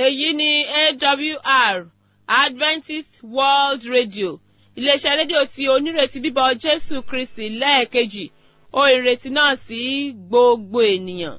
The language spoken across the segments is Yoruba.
èyí ni awr adventist world radio iléeṣẹ́ rédíò tí onírètí bíbọ̀ jésù kristi lẹ́ẹ̀kejì ó ìrètí náà sí gbogbo ènìyàn.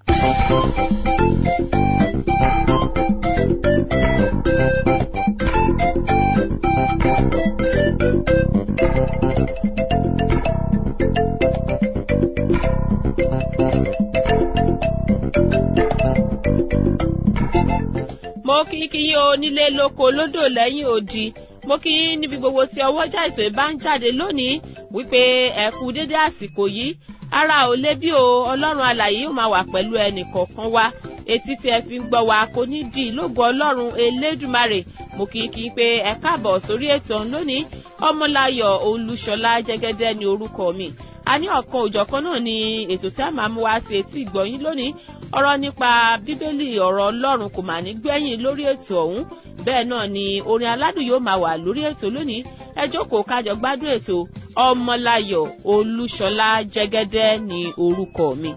mo kí kí yín onílé lóko lódò lẹ́yìn odi mo kí yín níbi gbogbo tí ọwọ́jà ètò ìbá ń jáde lónìí wípé ẹ kú dédé àsìkò yìí ara ò lé bí o ọlọ́run alàyè yóò máa wà pẹ̀lú ẹnì kọ̀ọ̀kan wa etí tí ẹ fi ń gbọ́ wa kò ní di ìlógo ọlọ́run elédùmarè mo kí kí pé ẹ káàbọ̀ sórí ètò lónìí ọmọláyọ̀ olúṣọlá jẹ́gẹ́dẹ́ ni orúkọ mi a ní ọ̀kan òjọ̀kan náà ni ètò tí a máa mú wá sí etí ìgbọ̀yìn lónìí ọ̀rọ̀ nípa bíbélì ọ̀rọ̀ ọlọ́run kò mà ní gbẹ̀yìn lórí ètò ọ̀hún bẹ́ẹ̀ náà ni orin aládùn yóò máa wà lórí ètò lónìí ẹ jókòó kájọ gbádùn ètò ọmọláyọ̀ olúṣọlá jẹ́gẹ́dẹ́ ni orúkọ mi.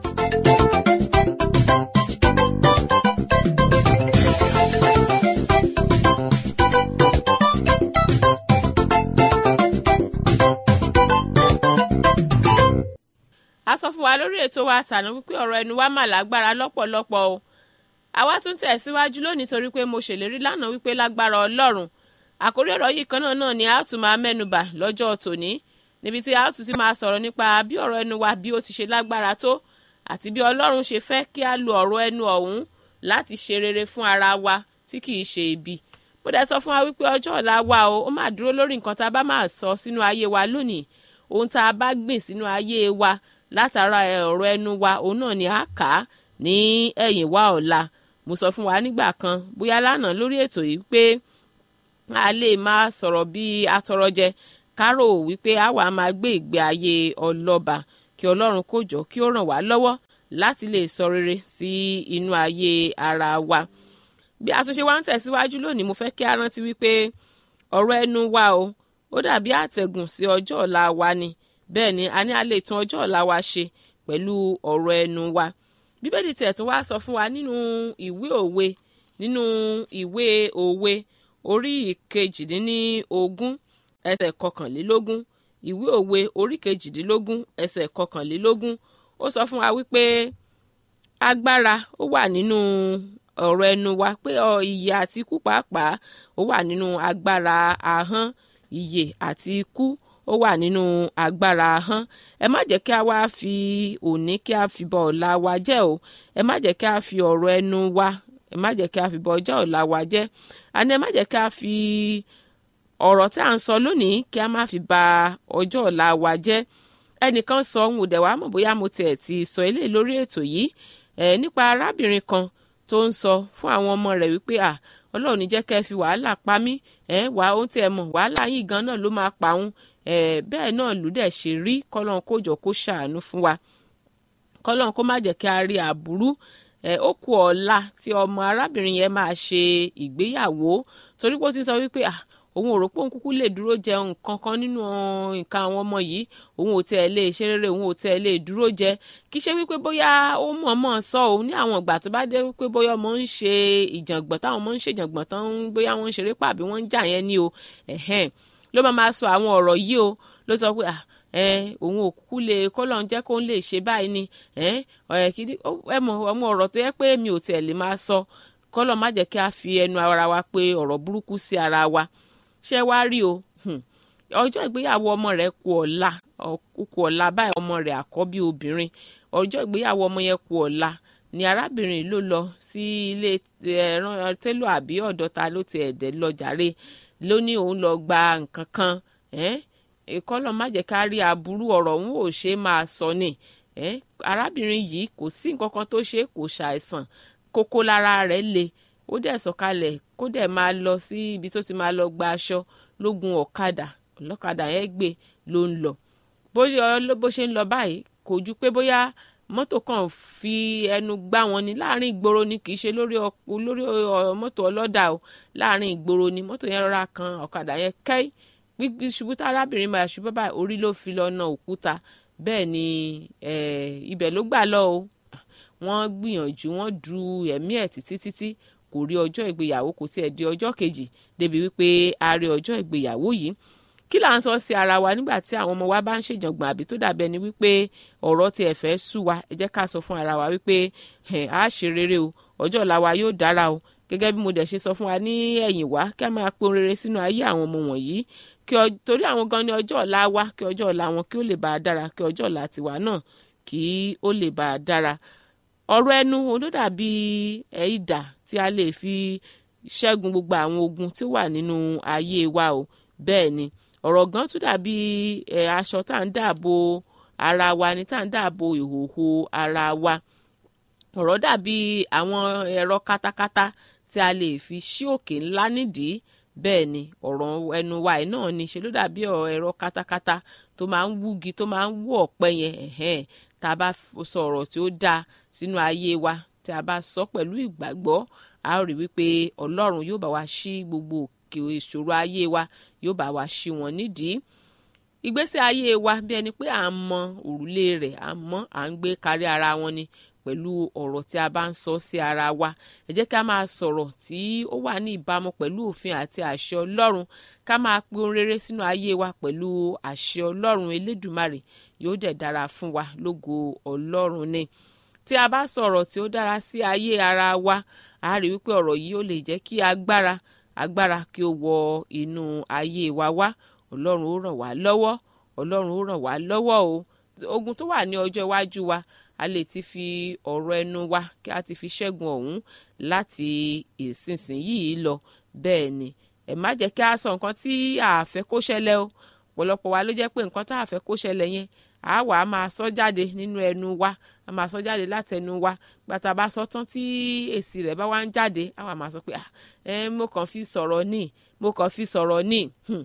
a sọ fún wa lórí ètò wa tàná wípé ọ̀rọ̀ ẹnu wa mà lágbára lọ́pọ̀lọpọ̀ o àwa tún tẹ̀síwájú lónìí torí pé mo ṣèlérí lánàá wípé lágbára ọlọ́run àkórí ọ̀rọ̀ yìí kan náà náà ni a tún máa mẹ́nubà lọ́jọ́ tòní níbi tí a tún ti máa sọ̀rọ̀ nípa bí ọ̀rọ̀ ẹnu wa bí ó ti ṣe lágbára tó àti bí ọlọ́run ṣe fẹ́ kí a lo ọ̀rọ̀ ẹnu ọ̀hún láti ṣe rere fún ara wa tí kì í ṣe ibi mo dẹ̀ sọ fún wa wípé ọjọ́ ọ̀la wa o ó máa dúró lórí nǹkan tá a bá máa sọ sínú ayé wa lónìí ohun tá a bá gbìn sínú ayé wa látara ọ̀rọ̀ ẹnu wa òun náà ni a kà á ní ẹ̀yìn wa ọ̀la mo sọ fún wa nígbà kan bóyá lánàá lórí ètò yìí pé a lè máa sọ̀rọ̀ bí atọrọjẹ kárò wípé a wà máa gbé ìgbé ayé ọlọ́ba kí ọlọ́run kó jọ kí ó ràn wá lọ́wọ́ láti lè sọ rere sí inú ayé ara wa bí àtúnṣe wa ń tẹ̀síwájú lónìí mo fẹ́ kí a rántí wípé ọ̀rọ̀ ẹnu wa o ó dàbí àtẹ̀gùn sí ọjọ́ ọ̀la wa ni bẹ́ẹ̀ ni a ní a lè tún ọjọ́ ọ̀la wa ṣe pẹ̀lú ọ̀rọ̀ ẹnu wa bíbélì tiẹ̀ tó wá sọ fún wa nínú ìwé òwe nínú ìwé òwe orí ìkejìdínlógún ẹsẹ̀ kọkànlélógún ìwé òwe orí kejìdínlógún ẹsẹ̀ kọkànlélógún ó sọ fún wa wípé agbára ó wà nínú ọ̀rọ̀ ẹnu wa pé ìyè àti ikú pàápàá ó wà nínú agbára ahọ́n ìyè àti ikú ó wà nínú agbára ahọ́n ẹ má jẹ́ kí a wá fi òní kí a fi bọ ọ̀la wa jẹ́ o ẹ má jẹ́ kí a fi ọ̀rọ̀ ẹnu wa ẹ má jẹ́ kí a fi bọ ọjọ́ ọ̀la wa jẹ́ àní ẹ má jẹ́ kí a fi ọ̀rọ̀ tí à ń sọ lónìí kí a má fi ba ọjọ́ ọ̀la wa jẹ́ ẹnìkan sọ ohun òdẹ̀ wá mọ̀ bóyá mo tiẹ̀ ti sọ eléyìí lórí ètò yìí ẹ̀ nípa arábìnrin kan tó ń sọ fún àwọn ọmọ rẹ̀ wípé à ọlọ́run ní jẹ́ kẹ́ ẹ fi wàhálà pa mí ẹ̀ wá ohun tí ẹ mọ̀ wàhálà yìí gan náà ló máa pa òun ẹ̀ bẹ́ẹ̀ náà ló dẹ̀ ṣe rí kọ́lọ́n kó jọ kó ṣàánú fún wa kọ́lọ́n kó má jẹ́ kí a rí àbúrú ẹ̀ ó kù ọ̀la tí ọmọ arábìnrin yẹn máa ṣe ìgbéyàwó torí pé ó ti sọ wípé à òun ò rò pé òun kúkú lè dúró jẹ nǹkan kan nínú nǹkan àwọn ọmọ yìí òun ò tẹ̀ lè ṣe rere òun ò tẹ̀ lè dúró jẹ kì í ṣe wípé bóyá ó mọ̀ọ́mọ̀ sọ òun ní àwọn ìgbà tó bá dé wípé bóyá ọmọ ń ṣe ìjàngbọ̀n táwọn ọmọ ń ṣe ìjàngbọ̀n tán bóyá wọ́n ń ṣeré pàbí wọ́n ń jà yẹn ní o ẹ̀hẹ́n ló máa máa sọ àwọn ọ̀rọ̀ yìí o ló sọ pé ẹ òun ò kúkú lè kọ́lọ̀ ń jẹ́ kó ń lè ṣe báyìí ni ẹ kìíní ẹ mọ̀ ọmọ ọ̀rọ̀ tó yẹ pé mi ò tẹ̀ lè máa sọ kọ́lọ̀ má jẹ́ kí a fi ẹnu ara wa pé ọ̀rọ̀ burúkú sí ara wa ṣé wá rí o ọjọ́ ìgbéyàwó ọmọ rẹ̀ kù ọ̀la kù ọ̀la báyìí ọmọ rẹ̀ àkọ́bí obìnrin ọjọ́ ìgbéyàwó ọmọ yẹn kù ọ̀la ni arábìnrin ló lọ sí ilé ẹran télò àbí ọ̀dọ̀ ta ló ti ẹ̀dẹ̀ lọ jàre ló ní òun lọ gba nǹkan kan ìkọlọ̀ má jẹ́ ká rí aburú ọ̀rọ̀ òun ò ṣe máa sọ ni arábìnrin yìí kò sí nǹkan kan tó ṣe kò ṣàìsàn kókó lára rẹ̀ le ó dẹ̀ sọ̀kalẹ̀ kó dẹ̀ máa lọ sí ibi tó ti máa lọ gba aṣọ lógun ọ̀kadà ọlọ́kadà yẹn gbé ló ń lọ bó ṣe ń lọ báyìí kò ju pé bóyá mọ́tò kan fi ẹnu gbá wọn ni láàrin ìgboro ni kì í ṣe lórí lórí mọ́tò ọlọ́dà o láàrin ìgboro ni mọ́tò yẹn rọra kan ọ̀kadà yẹn kẹ́ẹ́ gbígbí ṣubú tá arábìnrin máa ṣubú báyìí orí ló fi lọ na òkúta bẹ́ẹ̀ ni ibẹ̀ ló gbà lọ o wọ́n gbìyànjú wọ́n du ẹ̀mí ẹ̀ títí títí kò rí ọjọ́ ìgbéyàwó kò tiẹ̀ di ọjọ́ kejì débi wípé a rí ọjọ́ ìgbéyàwó yìí kí là ń sọ sí ara wa nígbà tí àwọn ọmọ wa bá ń ṣèjàngbọ̀n àbí tó dàbẹ́ ni wípé ọ̀rọ̀ tí ẹ fẹ́ sú wa ẹ jẹ́ ká sọ fún ara wa wípé a ṣe rere o ọjọ́ ọ̀la wa yóò dára o gẹ́gẹ́ bí mo dẹ̀ ṣe sọ fún wa ní ẹ̀yìn wá kí a máa pe ohun rere sínú ayé àwọn ọmọ wọ̀nyí kí torí àwọn gan ni ọjọ́ ọ̀la wa kí ọjọ́ ọ̀la wọn kí ó lè bá a dára kí ọjọ́ ọ̀la tiwa náà kí ó lè bá a dára ọ̀rọ̀ ẹnu olódàbí ìdà tí a lè fi ṣẹ́gun gbogbo àwọn ogun tí ó wà nínú ayé wa o bẹ́ẹ̀ ni ọ̀rọ̀ gan tún dàbí aṣọ tá à ń dáàbò ara wa ni tá à ń dáàbò ìhòòhò ara wa ọ̀rọ̀ dàbí àwọn ẹ̀rọ katakata tí a lè fi ṣí òkè ńlá nídìí bẹ́ẹ̀ ni ọ̀rọ̀ ẹnu wa yìí náà ni ṣe ló dàbí ẹ̀rọ katakata tó máa ń wúgi tó máa ń wú ọ̀pẹ yẹn ẹ̀hẹ́n tá a bá sọ ọ̀rọ̀ tí ó dáa sínú ayé wa tí a bá sọ pẹ̀lú ìgbàgbọ́ a ó rí wípé ọlọ́run yóò bá wa ṣí gbogbo òkè ìṣòro ayé wa yóò bá wa ṣí wọn nídìí ìgbésí ayé wa bí ẹni pé à ń mọ òrùlé rẹ̀ à ń mọ à ń gbé kárí ara wọn ni pẹ̀lú ọ̀rọ̀ tí a bá ń sọ sí ara wa ẹ jẹ́ ká máa sọ̀rọ̀ tí ó wà ní ìbámu pẹ̀lú òfin àti àṣẹ ọlọ́run ká máa pe ohun rere sínú ayé wa pẹ̀lú àṣẹ ọlọ́run elédùmarè yóò dẹ̀ dára fún wa lógo ọlọ́run ni tí a bá sọ̀rọ̀ tí ó dára sí ayé ara wa a rí wípé ọ̀rọ̀ yìí ó lè jẹ́ kí agbára agbára kí ó wọ inú ayé wa wá ọlọ́run ó ràn wá lọ́wọ́ ọlọ́run ó ràn wá lọ́wọ́ o ogun tó wà ní ọjọ́ iwájú wa a lè ti fi ọ̀rọ̀ ẹnu wa kí a ti fi ṣẹ́gun ọ̀hún láti ìsinsìnyí lọ bẹ́ẹ̀ ni ẹ má jẹ́ kí a sọ nǹkan tí a fẹ́ kó ṣẹlẹ̀ o ọ̀pọ̀lọpọ̀ wa ló jẹ́ pé nǹkan tá a fẹ́ kó ṣẹlẹ̀ yẹn a wà á máa sọ jáde nínú ẹnu wa a máa sọ jáde látẹnu wa gbàtà bá sọ tán tí èsì rẹ̀ bá wá ń jáde a wà máa sọ pé ẹ mo kàn fi sọ̀rọ̀ ní mo kàn fi sọ̀rọ̀ ní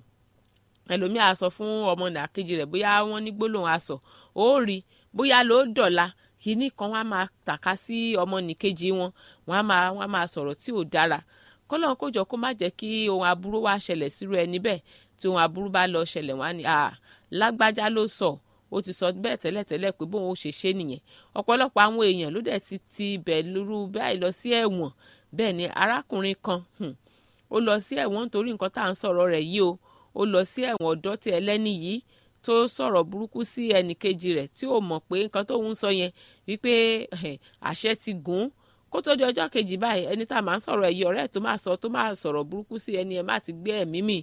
ẹlòmíà á sọ fún ọmọ nàkejì rẹ̀ bóyá wọ́n ní gbólóhùn asọ ó rí bóyá ló dọ̀la kínní kan wọ́n á máa tàka sí ọmọ nìkejì wọn wọ́n á máa wọ́n á máa sọ̀rọ̀ tí ò dára kọ́lọ́n kó jọ kó má jẹ́ kí ohun aburú wá ṣẹlẹ̀ sírú ẹni bẹ́ẹ̀ tí ohun aburú bá lọ ṣẹlẹ̀ wọ́n á ní lágbájá ló sọ ó ti sọ bẹ́ẹ̀ tẹ́lẹ̀tẹ́lẹ̀ pé bóun ó ṣe ṣe nìyẹn ọ̀pọ̀lọpọ̀ àwọn èèyàn ló dẹ̀ ti ti bẹ̀ lóru báyìí lọ sí ẹ̀wọ̀n bẹ́ẹ̀ ni arákùnrin kan ó lọ sí ẹ̀wọ̀n nítorí nǹkan tá à ń sọ̀rọ̀ rẹ̀ yìí o ó lọ sí ẹ̀wọ̀n ọ̀dọ́ tí ẹlẹ́ni yìí tó sọ̀rọ̀ burúkú sí ẹnì kejì rẹ̀ tí ò mọ̀ pé nǹkan tóun sọ yẹn wípé àṣẹ ti gùn kó tó di ọjọ́ kejì báyìí ẹni tá a máa ń sọ̀rọ̀ ẹ̀yìn ọ̀rẹ́ tó máa sọ tó máa sọ̀rọ̀ burúkú sí ẹni ẹ̀ má ti gbé ẹ̀mí mì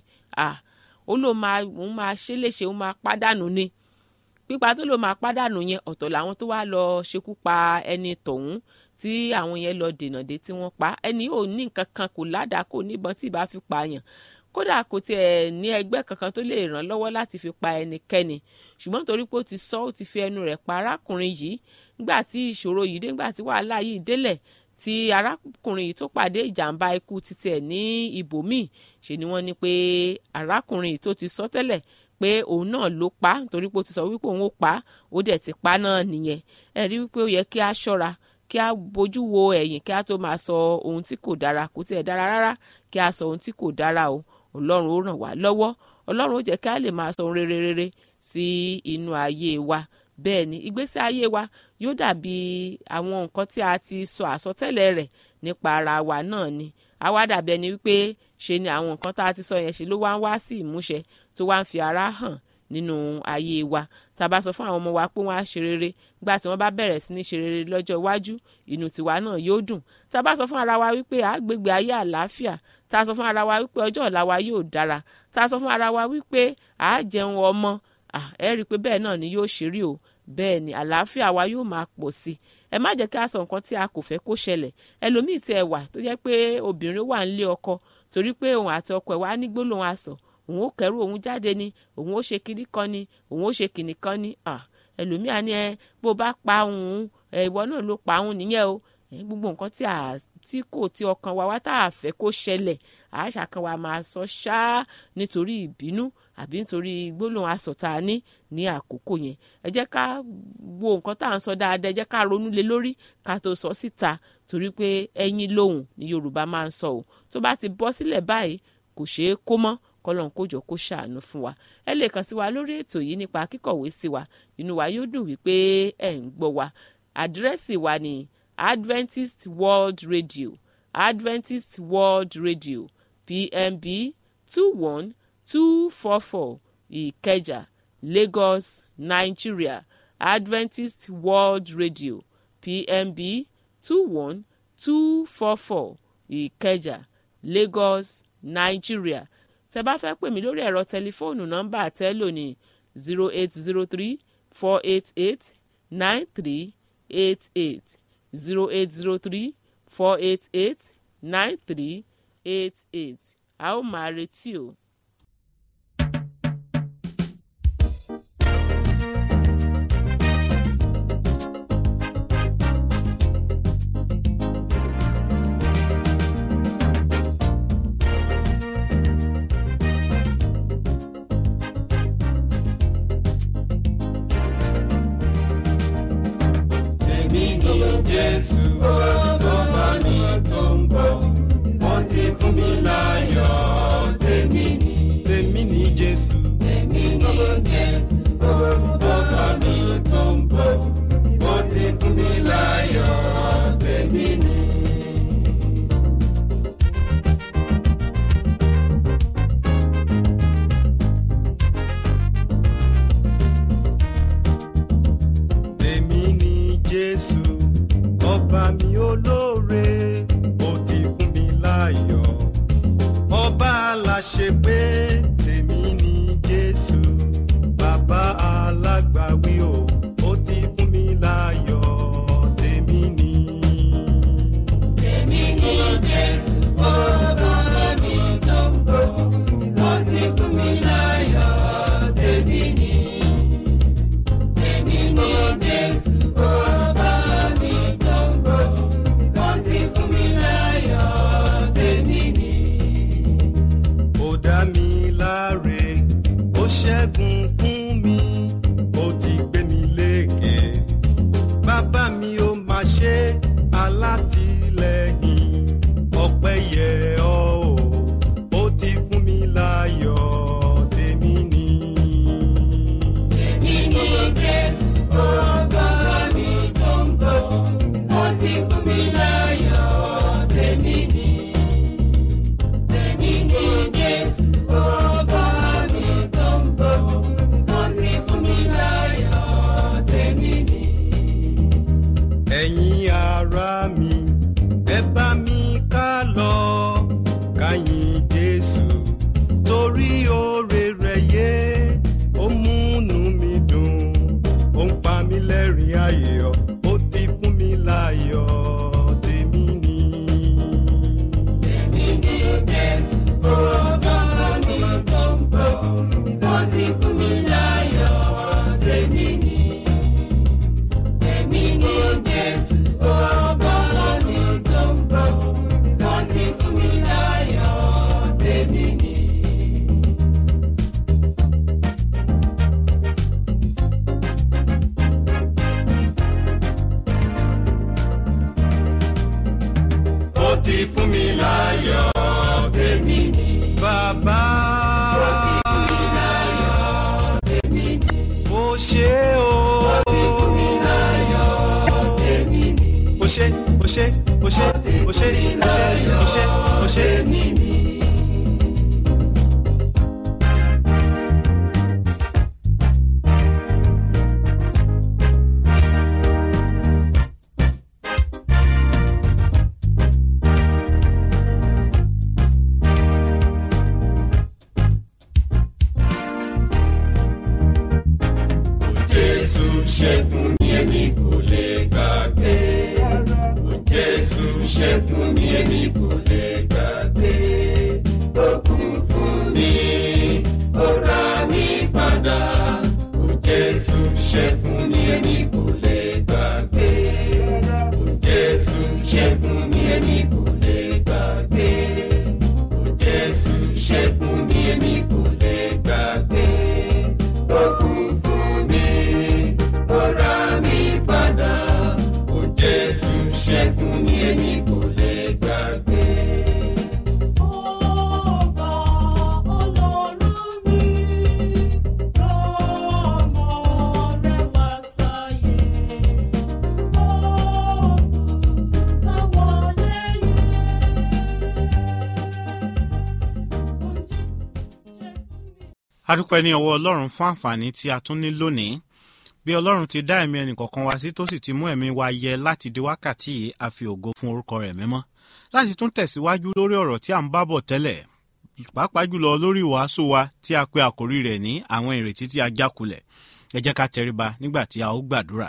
ó ló máa òun máa ṣe léṣe òun máa pádànù ni pípa tó ló máa pádànù yẹn ọ̀tọ̀ làwọn tó wá lọ ṣekú pa ẹni tọ̀hún tí àwọn yẹn lọ dènà dé tí wọ́n pa ẹni ò ní nǹkan kan kò ládàá kò níbọn tí ì bá fi pààyàn kódà kò tiẹ̀ ní ẹgbẹ́ kankan tó lè ràn lọ́wọ́ láti fi pa ẹnikẹ́ni ṣùgbọ́n torí pé ó ti sọ ó ti fi ẹnu rẹ̀ pa arákùnrin yìí nígbà tí ìṣòro yìí dé nígbà tí wàhálà yìí délẹ̀ tí arákùnrin yìí tó pàdé ìjàmbá ikú títí ẹ̀ ní ibòmíì ṣe ni wọ́n ní pé arákùnrin yìí tó ti sọ tẹ́lẹ̀ pé òun náà ló pa torí pé ó ti sọ wípé òun ó pa ó dẹ̀ ti pa náà nìyẹn ẹ rí wípé ó yẹ kí a ṣọ́ra kí a bójú wo ẹ̀yìn kí a tó máa sọ ohun tí kò dára kò tiẹ̀ dára rárá kí a sọ ohun tí kò dára o ọlọ́run ó ràn wá lọ́wọ́ ọlọ́run ó jẹ́ kí a lè máa sọ ohun rere rere sí inú ayé wa bẹ́ẹ̀ ni ìgbésí ayé wa yóò dàbí àwọn nǹkan tí a ti sọ àsọtẹ́lẹ̀ rẹ̀ nípa ara wa náà ni a wá dàbí ẹni wípé ṣe ni àwọn nǹkan tá a ti sọ yẹn ṣe ló wá ń wá sí ìmúṣẹ tó wá ń fi ara hàn nínú ayé wa tá a bá sọ fún àwọn ọmọ wa pé wọ́n á ṣe rere nígbà tí wọ́n bá bẹ̀rẹ̀ sí ní ṣe rere lọ́jọ́ iwájú inú tiwa náà yóò dùn tá a bá sọ fún ara wa wípé a gbégbé ayé àlàáfíà tá a sọ fún ara wa wípé ọjọ́ ọ̀la wa yóò dára tá a sọ fún ara wa wípé a jẹun ọmọ ẹ rí i pé bẹ́ẹ̀ náà ni yóò ṣe rí o bẹ́ẹ̀ ni àlàáfíà wa yóò máa pọ̀ sí i ẹ má jẹ́ kí a sọ nǹkan tí a kò fẹ́ kó ṣẹlẹ̀ ẹlòmíì tí ẹ wà tó jẹ́ pé obìnrin wà nílé ọkọ torí pé òun àti ọkọ ẹ̀ wá ní gbólóhùn asọ̀ òun ó kẹrù òun jáde ni òun ó ṣe kinní kan ni òun ó ṣe kinní kan ni ẹlòmíà ni ẹ bó bá pa òun ìwọ náà ló pa òun nìyẹn o gbogbo nǹkan tí a tí kò tí ọkàn wa wá tá a fẹ́ kó ṣẹlẹ̀ àṣà kan wa máa sọ ṣáá nítorí ìbínú àbí nítorí gbólóhùn asọ̀tà ní ní àkókò yẹn ẹ jẹ́ ká wo nǹkan tá à ń sọ dáadáa ẹ jẹ́ ká ronú lé lórí ká tó sọ síta torí pé ẹyin lóhùn ni Yorùbá máa ń sọ o tó bá ti bọ́ sílẹ̀ báyìí kò ṣeé kó mọ́ kọlọ́n kójọ kó ṣàánú fún wa ẹ lè kàn sí wa lórí ètò yìí nípa kíkọ̀wé sí wa inú wa yóò dùn wípé ẹ̀ ń gbọ́ wa àdírẹ́sì wa ní Adventist World Radio adventist world radio pmb two one two four four ìkẹjà lagos nigeria adventist world radio pmb two one two four four ìkẹjà lagos nigeria tẹ bá fẹ́ pè mí lórí ẹ̀rọ tẹlifóònù nọ́mbà tẹ́lò ní zero eight zero three four eight eight nine three eight eight zero eight zero three four eight eight nine three eight eight a ó máa retí o. Èmi ni Jésù tó bá mi tó ń bọ̀. Wọ́n ti fún mi láyọ̀. Tèmi ni. Tèmi ni Jésù. Tèmi ni Jésù tó bá mi tó ń bọ̀. Wọ́n ti fún mi láyọ̀. Tèmi ni. Tèmi ni Jésù, ọba mi olóore, ó ti fún mi láyọ̀. Ọba aláṣẹ pé tèmi ni Jésù, bàbá alágbàwí o, ó ti fún mi láyọ̀. Tèmi ni. Èmi ni Jésù, ọba mi tó ń bọ̀, wọ́n ti fún mi láyọ̀, tèmi ni. Èmi ni Jésù, ọba mi tó ń bọ̀, wọ́n ti fún mi láyọ̀, tèmi ni. ó dá mi láre ó ṣẹ́gun fún mi ó ti gbé mi lékè bàbá mi ó máa ṣe alátìlẹ́yìn ọpẹ́ yẹ ọ́ o ó ti fún mi láyọ̀ tèmi ni. Èmi ni Jésù, ọba mi tó ń bọ̀, wọ́n ti fún mi láyọ̀, tèmi ni. Èmi ni Jésù, ọba mi tó ń bọ̀, wọ́n ti fún mi láyọ̀, tèmi ni. ẹ̀yin ará mi ẹ bá mi ká lọ káyìn jésù torí oore rẹ̀ yé ó múnú mi dùn ó ń pa mí lẹ́rìn ayọ̀ ó ti fún mi láyọ̀ tèmi ni. Èmi ni Jésù, ọba mi tó ń bọ̀, wọ́n ti fún mi láyọ̀, tèmi ni. Èmi ni Jésù, ọba mi tó ń bọ̀, wọ́n ti fún mi láyọ̀, tèmi ni. ó ti fún mi láyọ̀ tèmi ni. bàbá Ó ti fún mi láyọ̀, tèmi ni. ó ṣe o. Ó ti fún mi láyọ̀, tèmi ni. ó ṣe ó ṣe ó ṣe ó ṣe ó ṣe ó ṣe ó ṣe. tèmi ni. Jésù ṣẹ́gun mi èmi kò lè gbàgbé. Jésù ṣẹ́gun mi èmi kò lè gbàgbé. Ó kú fún mi, ó rà mí padà. Jésù ṣẹ́gun mi èmi kò lè gbàgbé. Jésù ṣẹ́gun mi èmi kò lè gbàgbé. Jésù ṣẹ́gun mi èmi kò lè gbàgbé. Ó kú fún mi, ó rà mí padà. Ó Jésù ṣẹ́gun mi èmi kò lè gbàgbé. Ọba Ọlọ́run mi, ọmọ rẹ̀ wá sáyé. Ó kú káwọ́ lẹ́yìn, adúpẹ́ ní ọwọ́ ọlọ́run fún àǹfààní tí a tún ní lónìí bí ọlọ́run ti dá ẹ̀mí ẹnìkọ̀ọ̀kan wá sí tó sì ti mú ẹ̀mí wa yẹ láti di wákàtí yìí a fi ògo fún orúkọ rẹ̀ mímọ́ láti tún tẹ̀síwájú lórí ọ̀rọ̀ tí a ń bá bọ̀ tẹ́lẹ̀ pàápàá jùlọ lórí ìwàásù wa tí a pe àkórí rẹ̀ ní àwọn ìrètí tí a jákulẹ̀ ẹ jẹ́ ká tẹríba nígbà tí a ó gbàdúrà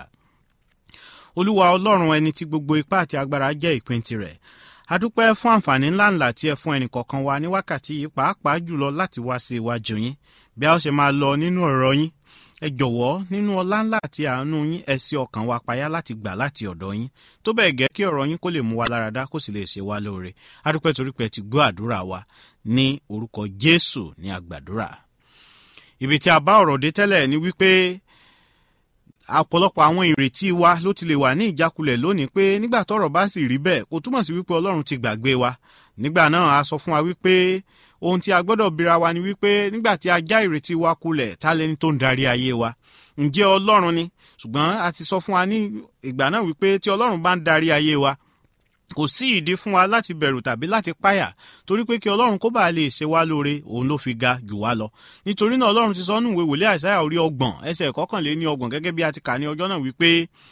olúwa ọlọ́run ẹni tí gbogbo ipá àti agbára jẹ́ ìpín tirẹ̀ adúpẹ́ fún àǹfààní ńláńlá tí ẹ fún ẹnìkọ̀ọ̀kan wa ní wákàtí yìí pàápàá jùlọ láti wá sí iwájú yín bí a ó ṣe máa lọ nínú ọ̀rọ̀ yín ẹ jọ̀wọ́ nínú ọlá ńlá àti àánú yín ẹ sí ọkàn wa payá láti gbà láti ọ̀dọ̀ yín tó bẹ́ẹ̀ gẹ́ kí ọ̀rọ̀ yín kó lè mú wa láradá kó sì lè ṣe wá lóore adúpẹ́ torí pé ẹ ti gbọ́ àdúrà wa ní orúkọ jésù ní àgbàdúrà ibi tí a bá ọ̀rọ̀ dé tẹ́lẹ̀ ni wípé ọ̀pọ̀lọpọ̀ àwọn ìrètí wa ló ti lè wà ní ìjákulẹ̀ lónìí pé nígbà tọ́rọ̀ bá sì rí bẹ́ẹ̀ kò túmọ̀ sí wípé ọlọ́run ti gbàgbé wa nígbà náà a sọ fún wa wípé ohun tí a gbọ́dọ̀ bira wa ni wípé nígbà tí a já ìrètí wa kulẹ̀ ta lẹni tó ń darí ayé wa ǹjẹ́ ọlọ́run ni ṣùgbọ́n a ti sọ fún wa ní ìgbà náà wípé tí ọlọ́run bá ń darí ayé wa kò sí ìdí fún wa láti bẹ̀rù tàbí láti páyà torí pé kí ọlọ́run kó bá lè ṣe wá lóore òun ló fi ga jù wá lọ nítorí náà ọlọ́run ti sọ nù ìwé wòlé àìsáyà orí ọgbọ̀n ẹsẹ̀ kọkànlé ní ọgbọ̀n gẹ́gẹ́ bí a ti kà ní ọjọ́ náà wípé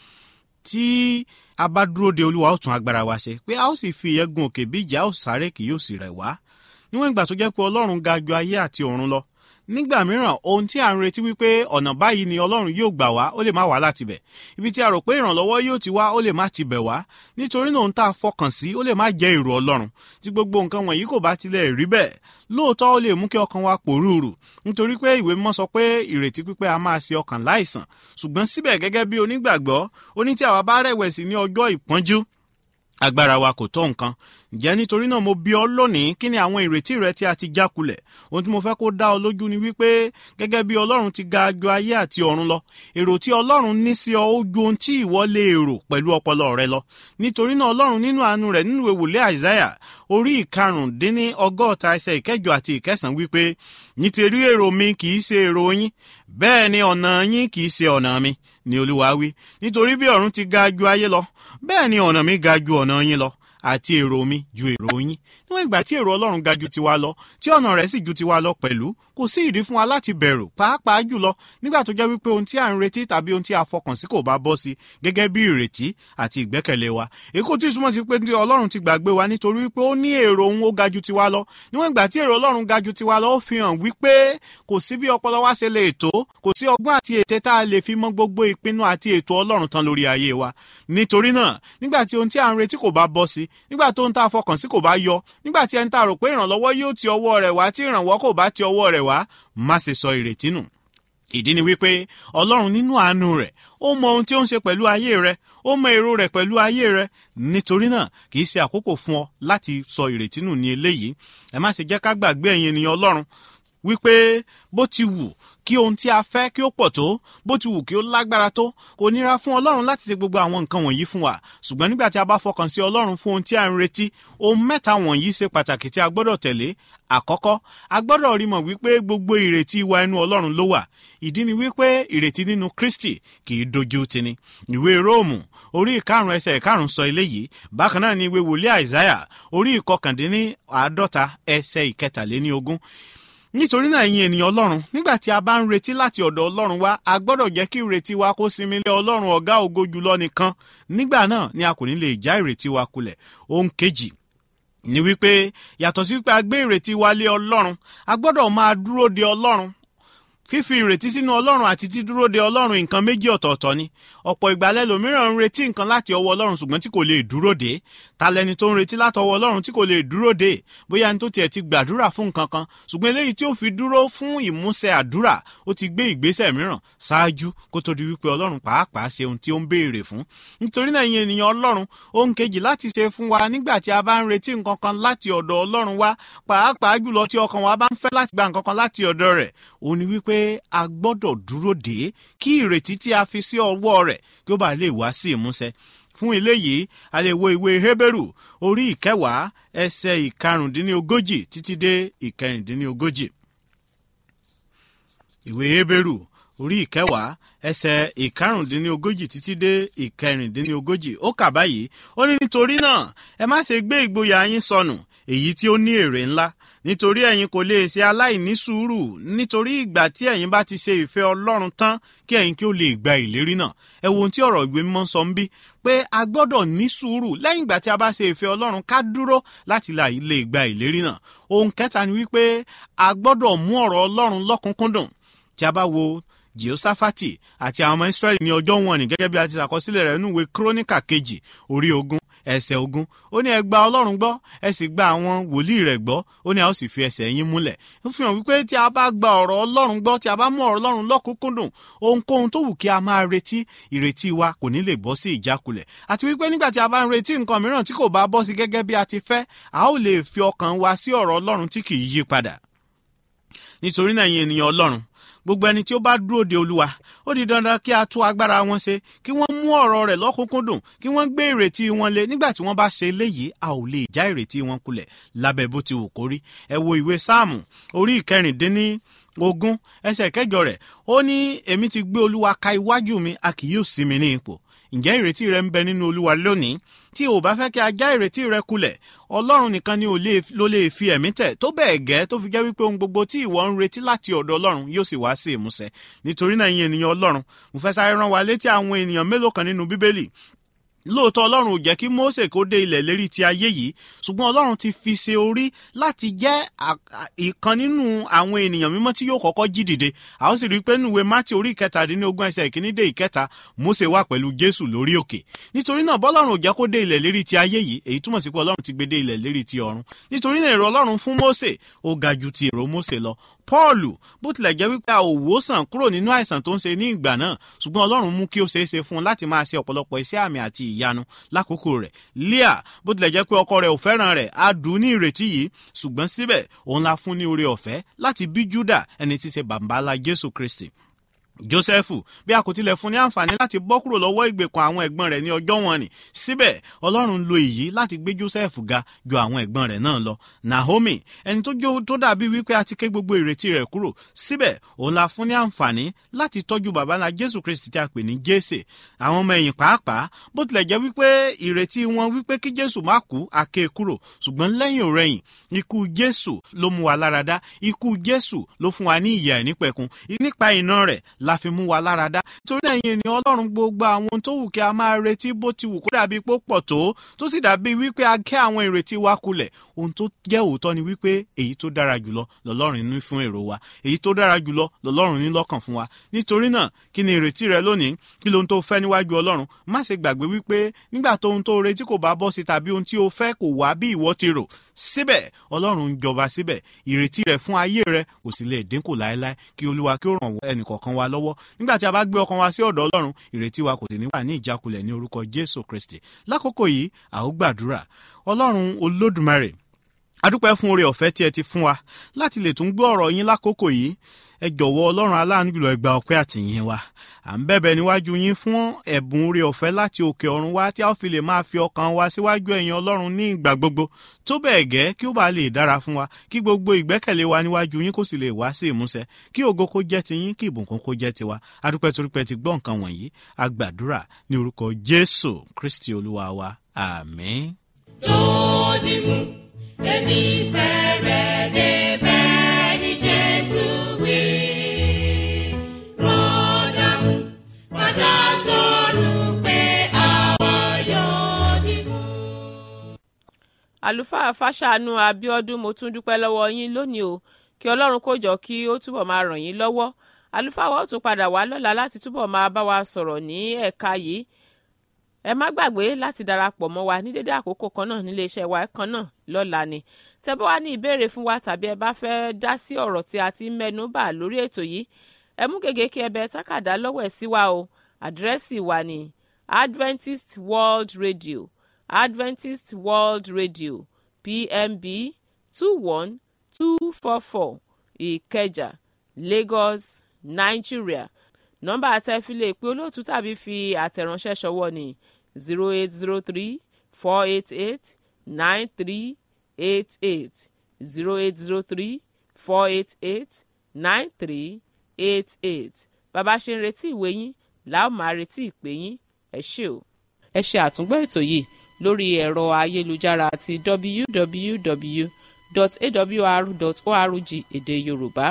tí a bá dúró de olúwa ó tún agbára wa ṣe pé a ó sì fi ìyẹn gun òkè bí ìjà ó sáré kì yóò sì rẹ̀ wá níwọ̀n ìgbà tó jẹ́ pé ọlọ́run ga ju ayé àti ọ̀run lọ nígbà mìíràn ohun tí a ń retí wípé ọ̀nà báyìí ni ọlọ́run yóò gbà wá ó lè má wá láti bẹ̀ ibi tí a rò pé ìrànlọ́wọ́ yóò ti wá ó lè má ti bẹ̀ wá nítorí náà ohun tá a fọkàn sí ó lè má jẹ́ èrò ọlọ́run tí gbogbo nǹkan wọ̀nyí kò bá tilẹ̀ rí bẹ́ẹ̀ lóòótọ́ ó lè mú kí ọkàn wa pòrúurù nítorí pé ìwé mímọ́ sọ pé ìrètí pípẹ́ a máa ṣe ọkàn láìsàn ṣùgbọ́n síbẹ̀ gẹ́gẹ́ bí onígbàgbọ́ ó ní tí àwa bá rẹ̀wẹ̀sì ní ọjọ́ ìpọ́njú agbára wa kò tó nǹkan ǹjẹ́ nítorí náà mo bí ọ lónìí kí ni àwọn ìrètí rẹ tí a ti já kulẹ̀ ohun tí mo fẹ́ kó dá ọ lójú ni wípé gẹ́gẹ́ bí ọlọ́run ti ga ju ayé àti ọ̀run lọ èrò tí ọlọ́run ní sí ọ ó ju ohun tí ìwọ lè rò pẹ̀lú ọpọlọ rẹ lọ nítorí náà ọlọ́run nínú àánú rẹ̀ nínú ìwòlé àìsáyà orí ìkarùndínní ọgọ́ta ẹsẹ̀ ìkẹjọ àti ìkẹsàn wípé nítorí èrò mi kì í ṣe èrò yín bẹ́ẹ̀ ni ọ̀nà yín kì í ṣe ọ̀nà mi ni olúwa wí nítorí bí ọ̀run ti ga ju ayé lọ bẹ́ẹ̀ ni ọ̀nà mi ga ju ọ̀nà yín lọ àti èrò mi ju èrò yín níwọ̀n ìgbà tí èrò ọlọ́run ga ju tiwa lọ tí ọ̀nà rẹ̀ sì ju tiwa lọ pẹ̀lú kò sí ìdí fún wa láti bẹ̀rù pàápàá jùlọ nígbà tó jẹ́ wípé ohun tí à ń retí tàbí ohun tí a fọkàn sí kò bá bọ́ sí gẹ́gẹ́ bí ìrètí àti ìgbẹ́kẹ̀lé wa èkó tí túmọ̀ sí pé ọlọ́run ti gbàgbé wa nítorí wípé ó ní èrò òun ó ga ju tiwa lọ níwọ̀n ìgbà tí èrò ọlọ́run ga ju tiwa lọ ó fi hàn wípé kò sí bí ọpọlọ wa ṣe lè tó kò sí ọgbọ́n àti ète tá a lè fi mọ gbogbo ìpinnu àti ètò ọlọ́run tán lórí ayé wa nítorí náà nígbà tí ohun tí à ń retí kò bá bọ́ sí nígbà tó ń tá a fọkàn sí kò bá yọ nígbà tí ẹni tá a rò pé ìrànlọ́wọ́ yóò ti ọwọ́ rẹ̀ wá tí ìrànwọ́ kò bá ti ọwọ́ rẹ̀ wá má ṣe sọ ìrètí nù ìdí ni wípé ọlọ́run nínú àánú rẹ̀ ó mọ ohun tí ó ń ṣe pẹ̀lú ayé rẹ̀ ó mọ èrò rẹ̀ pẹ̀lú ayé rẹ̀ nítorí náà kì í ṣe àkókò fún ọ láti sọ ìrètí nù ní eléyìí ẹ má ṣe jẹ́ ká gbàgbé ẹ̀yin ènìyàn ọlọ́run wípé bó ti wù kí ohun tí a fẹ́ kí ó pọ̀ tó bó ti wù kí ó lágbára tó kò nira fún ọlọ́run láti ṣe gbogbo àwọn nǹkan wọ̀nyí fún wa ṣùgbọ́n nígbà tí a bá fọkàn sí ọlọ́run fún ohun tí a ń retí ohun mẹ́ta wọ̀nyí ṣe pàtàkì tí a gbọ́dọ̀ tẹ̀lé àkọ́kọ́ a gbọ́dọ̀ rí mọ̀ wípé gbogbo ìrètí wa inú ọlọ́run ló wà ìdí ni wípé ìrètí nínú kristi kì í dojú tini ìwé róòmù orí ìkarùn ẹsẹ̀ ìkarùn sọ eléyìí bákan náà ni ìwé wòlíì àìsáyà orí ìkọkàndínní àádọ́ta ẹsẹ̀ ìkẹtàléní ogún nítorí náà ẹ̀yin ènìyàn ọlọ́run nígbà tí a bá ń retí láti ọ̀dọ̀ ọlọ́run wá a gbọ́dọ̀ jẹ́ kí ìrètí wa kó sinmi lé ọlọ́run ọ̀gá ògo jùlọ nìkan nígbà náà ni a kò ní lè já ìrètí wa kulẹ̀ ohun kejì ni wípé yàtọ̀ sí wípé a gbé ìrètí wa lé ọlọ́run a gbọ́dọ̀ máa dúró de ọlọ́run fífi ìrètí sínú ọlọ́run àti dídúró de ọlọ́run nǹkan méjì ọ̀tọ̀ọ̀tọ̀ ni ọ̀pọ̀ ìgbà lẹ́lòmíràn ń retí nǹkan láti ọwọ́ ọlọ́run ṣùgbọ́n tí kò lè dúró de ta lẹni tó ń retí látọwọ́ ọlọ́run tí kò lè dúró de bóyá ní tó tiẹ̀ ti gbàdúrà fún nǹkan kan ṣùgbọ́n eléyìí tí ó fi dúró fún ìmúṣẹ àdúrà ó ti gbé ìgbésẹ̀ mìíràn ṣáájú kó tó di wípé ọlọ́run pàápàá ṣe ohun tí ó ń béèrè fún nítorí náà ìyẹn ènìyàn ọlọ́run ohun kejì láti ṣe fún wa nígbà tí a bá ń retí nǹkan kan láti ọ̀dọ̀ ọlọ́run wa pàápàá jùlọ tí ọkàn wa bá ń fẹ́ láti gba nǹkan kan láti ọ̀dọ̀ rẹ̀ òun ni wípé a gbọ́dọ̀ dúró dé kí ìrètí tí a fi sí ọwọ́ rẹ̀ kí ó bá lè wá sí ìmúṣẹ fún eléyìí a lè wo ìwé hébérù orí ìkẹwàá ẹsẹ ìkarùndínlógójì títí dé ìkẹrìndínlógójì ìwé hébérù orí ìkẹwàá ẹsẹ ìkarùndínlógójì títí dé ìkẹrìndínlógójì ó kà báyìí ó ní nítorí náà ẹ má ṣe gbé ìgboyà yín sọnù èyí tí ó ní èrè ńlá nítorí ẹ̀yin kò lè ṣe aláìní sùúrù nítorí ìgbà tí ẹ̀yin bá ti ṣe ìfẹ́ ọlọ́run tán kí ẹ̀yin kí ó lè gba ìlérí náà ẹ wo ohun tí ọ̀rọ̀ ìwé mímọ́ sọ ń bí pé a gbọ́dọ̀ ní sùúrù lẹ́yìn ìgbà tí a bá ṣe ìfẹ́ ọlọ́run ká dúró láti lè gba ìlérí náà ohun kẹta ni wípé a gbọ́dọ̀ mú ọ̀rọ̀ ọlọ́run lọ́kùnkúndùn tí a bá wo jehoshaphati àti àwọn ọmọ israẹli ní ọjọ́ wọn ni gẹ́gẹ́ bí a ti ṣàkọsílẹ̀ rẹ̀ nínú ìwé kírónìkà kejì orí ogún ẹsẹ̀ ogún ó ní ẹ gba ọlọ́run gbọ́ ẹ sì gba àwọn wòlíì rẹ̀ gbọ́ ó ní a ó sì fi ẹsẹ̀ yín múlẹ̀ ó fi hàn wípé tí a bá gba ọ̀rọ̀ ọlọ́run gbọ́ tí a bá mú ọ̀rọ̀ ọlọ́run lọ́kùnkúndùn ohunkóhun tó wù kí a máa retí ìrètí wa kò ní lè bọ́ sí ìjákulẹ̀ àti wípé nígbà tí a bá ń retí nǹkan mìíràn tí kò bá bọ́ sí gẹ́gẹ́ bí a ti fẹ́ a ó lè fi ọkàn wa sí ọ̀rọ̀ ọlọ́run tí kì í yí padà nítorí náà yín ènìyàn ọlọ́run gbogbo ẹni tí ó bá dúró de olúwa ó di dandan kí a tú agbára wọn ṣe kí wọ́n mú ọ̀rọ̀ rẹ̀ lọ́kùnkúndùn kí wọ́n gbé ìrètí wọn lé nígbà tí wọ́n bá ṣe eléyìí a ò lè já ìrètí wọn kulẹ̀ lábẹ́ bó ti wù kó rí ẹ wo ìwé sáàmù orí ìkẹrìndínní ogún ẹsẹ̀ kẹjọ rẹ̀ ó ní èmi ti gbé olúwa ka iwájú mi a kì yóò sí mi ní ipò ǹjẹ́ ìrètí rẹ ń bẹ nínú olúwa lónìí tí o bá fẹ́ kí a já ìrètí rẹ kulẹ̀ ọlọ́run nìkan ni ló lè fi ẹ̀mí tẹ̀ tó bẹ́ẹ̀ gẹ́ tó fi jẹ́ wípé ohun gbogbo tí ìwọ ń retí láti ọ̀dọ̀ ọlọ́run yóò sì wá sí ìmúṣẹ nítorí náà yín ènìyàn ọlọ́run mo fẹ́ sáré rán wa létí àwọn ènìyàn mélòó kan nínú bíbélì lóòótọ́ ọlọ́run ò jẹ́ kí mose kó dé ilẹ̀ lérí ti ayé yìí ṣùgbọ́n ọlọ́run ti fi ṣe orí láti jẹ́ ìkan nínú àwọn ènìyàn mímọ́ tí yóò kọ́kọ́ jí dìde a ó sì rí i pé nùwé mátì orí ìkẹtàdínlógún ẹsẹ̀ ìkíní dé ìkẹta mose wà pẹ̀lú jésù lórí òkè nítorí náà bọ́lọ́run ò jẹ́ kó dé ilẹ̀ lérí ti ayé yìí èyí túmọ̀ sí pé ọlọ́run ti gbé dé ilẹ̀ lérí ti ọ̀run nítorí náà èrò ọlọ́run fún mose ó ga ju ti èrò mose lọ paulu bó tilẹ̀ jẹ́ wípé a ò wòsàn kúrò nínú àìsàn tó ń ṣe ní ìgbà náà ṣùgbọ́n ọlọ́run mú kí ó ṣeé ṣe fún un láti máa ṣe ọ̀pọ̀lọpọ̀ iṣẹ́ àmì àti ìyanu lákòókò rẹ̀ leah bó tilẹ̀ jẹ́ pé ọkọ rẹ̀ ò fẹ́ràn rẹ̀ á dùn ní ìrètí yìí ṣùgbọ́n síbẹ̀ òun la fún ní oore ọ̀fẹ́ láti bí juda ẹni tí ṣe bàbá ńlá jésù kristi jósẹ́fù bí a kò tilẹ̀ fún ní àǹfààní láti bọ́ kúrò lọ́wọ́ ìgbèkùn àwọn ẹ̀gbọ́n rẹ̀ ní ọjọ́ wọn ni síbẹ̀ ọlọ́run lo èyí láti gbé jósẹ́fù ga ju àwọn ẹ̀gbọ́n rẹ̀ náà lọ naomi ẹni tó jó tó dàbí wípé a ti ké gbogbo ìrètí rẹ̀ kúrò síbẹ̀ òun la fún ní àǹfààní láti tọ́jú bàbá ńlá jésù kristi tí a pè ní jésè àwọn ọmọ ẹ̀yìn pàápàá bó tilẹ̀ jẹ́ wípé ìrètí wọn wípé kí jésù má kú a ké kúrò ṣùgbọ́n lẹ́yìn òrẹ́yìn ikú jésù ló mú wa láradá ikú jésù ló fún wa ní ìyà ìnípẹ̀kun nípa iná rẹ̀ la fi mú wa lára dá torí ẹ̀yin ènìyàn ọlọ́run gbogbo àwọn tó wù kí a máa retí bó ti wù kó dàbí pó pọ̀ tó tó sì dàbí wípé a kẹ́ àwọn ìrètí wa kulẹ̀ ohun tó jẹ́ òótọ́ ni wípé èyí tó dára jùlọ lọ́lọ́run ní fún èrò wa èyí tó dára jùlọ lọ́lọ́run ní lọ́kàn fún wa nítorí náà kí ni ìrètí rẹ lónìí kí lohun tó fẹ́ níwájú ọlọ́run má ṣe gbàgbé wípé nígbà tó ohun tó retí kò bá bọ́ sí tàbí ohun tí o fẹ́ kò wá bí ìwọ ti rò síbẹ̀ ọlọ́run ń jọba síbẹ̀ ìrètí rẹ fún ayé rẹ kò sì lè dínkù láéláé kí olúwa kí ó ràn ẹnìkọ̀ọ̀kan wa lọ́wọ́ nígbà tí a bá gbé ọkàn wa sí ọ̀dọ̀ ọlọ́run ìrètí wa kò sì ní wà ní ìjákulẹ̀ ní orúkọ jésù kristi lákòókò yìí a ó gbàdúrà ọlọ́run olódùmarè adúpẹ́ fún oore ọ̀fẹ́ tí ẹ ti fún wa láti lè tún gbọ́ ọ̀rọ̀ yín lákòókò yìí ẹ jọ̀wọ́ ọlọ́run aláàánú jùlọ ẹ gba ọpẹ́ àtìyìn wa à ń bẹ̀bẹ̀ níwájú yín fún ẹ̀bùn oore ọ̀fẹ́ láti òkè ọ̀run wá tí a ó fi lè máa fi ọkàn wa síwájú ẹ̀yin ọlọ́run ní ìgbà gbogbo tó bẹ́ẹ̀ gẹ́ kí ó bá lè dára fún wa kí gbogbo ìgbẹ́kẹ̀lé wa níwájú yín kó sì lè wá sí ìmúṣẹ kí ògo kó jẹ́ ti yín kí ìbùkún kó jẹ́ tiwa adúpẹ́ torípẹ́ ti gbọ́ nǹkan wọ̀nyí a gbàdúrà ní orúkọ jésù kristi olúwa wa àmín. lódì mú èmi fẹ́ rẹ̀ débẹ̀ ní jésù wí. rọ́dà mú padà sọ̀rọ̀ pé àwa yóò dì mú. àlùfáà fàṣàánú abiodun mo tún dúpẹ́ lọ́wọ́ yín lónìí o kí ọlọ́run kó jọ kí ó túbọ̀ máa ràn yín lọ́wọ́ àlùfáà wa ó tún padà wá lọ́la láti túbọ̀ máa bá wa sọ̀rọ̀ ní ẹ̀ka yìí ẹ má gbàgbé láti darapọ̀ mọ́ wa ní dédé àkókò kan náà nílé iṣẹ́ wa kan náà lọ́la ni tẹ́ bá wá ní ìbéèrè fún wa tàbí ẹ bá fẹ́ dá sí ọ̀rọ̀ tí a ti ń mẹ́nu bà lórí ètò yìí ẹ mú gègé kí ẹ bẹ tákàdá lọ́wọ́ ẹ̀ sí wa o àdírẹ́sì wa ní Adventist World Radio Adventist World Radio PMB two one two four four Ìkẹjà Lagos Nigeria nọ́mbà àtẹ̀filé pé olóòtú tàbí fi àtẹ̀ránṣẹ́ ṣọwọ́ ní zero eight zero three four eight eight nine three eight eight zero eight zero three four eight eight nine three eight eight bàbá ṣe ń retí ìwé yín làá máa retí ìpè yín ẹ ṣé o. ẹ ṣe àtúngbọ́ ètò yìí lórí ẹ̀rọ ayélujára àti www.awr.org èdè yorùbá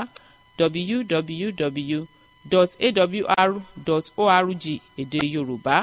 www.awr.org èdè yorùbá.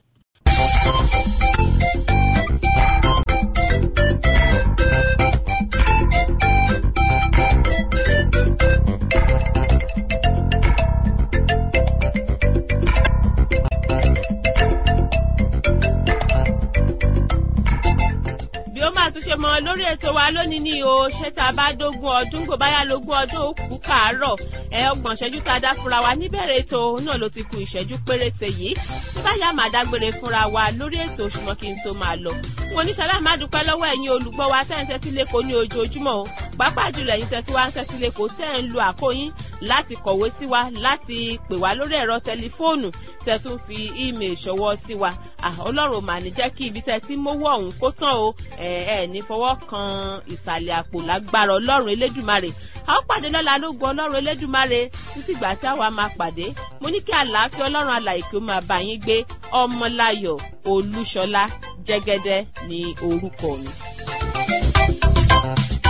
bí ó máa tún ṣe mọ lórí ètò wa lónìí ni o ṣé tá a bá dógún ọdún kò báyà lógún ọdún ó kú kàárọ̀ ẹ ọgbọ̀n ìṣẹ́jú tá a dá fúnra wa níbẹ̀rẹ̀ ètò náà ló ti ku ìṣẹ́jú péréte yìí bí báyà máa dágbére fúnra wa lórí ètò ṣùgbọ́n kí n tó máa lọ. wọn ní ṣàlàyé má dúpẹ́ lọ́wọ́ ẹ̀yin olùgbọ́ wa tẹ́ ń tẹ́tí lẹ́kọ̀ọ́ ní ojoojúmọ́ o pàápàá jùlọ ẹ̀yin tẹ́tí wá ń tẹ́tí lẹ́kọ̀ọ́ tẹ́ ń lo àkóyín láti kọ̀wé sí wa láti pè wá lórí ẹ̀rọ tẹlifóònù tẹ́ tún fi ímeè ṣọwọ́ sí wa ọlọ́run mà ní jẹ́ kí ibi tẹ́ ti mówó ọ̀hún kó tán o ẹ ẹ ní fọwọ́ kan ìsàlẹ̀ àpò lágbára ọlọ́run elédùmarè a ó pàdé lọ́la lógo ọlọ́run elédùmarè títí ìgbà tí àwa máa pàdé mo ní kí àlàáfíà ọlọ́run alàyè kí ó máa bá yín gbé ọmọláyọ̀ olúṣọlá jẹ́gẹ́dẹ́ ní orúkọ mi.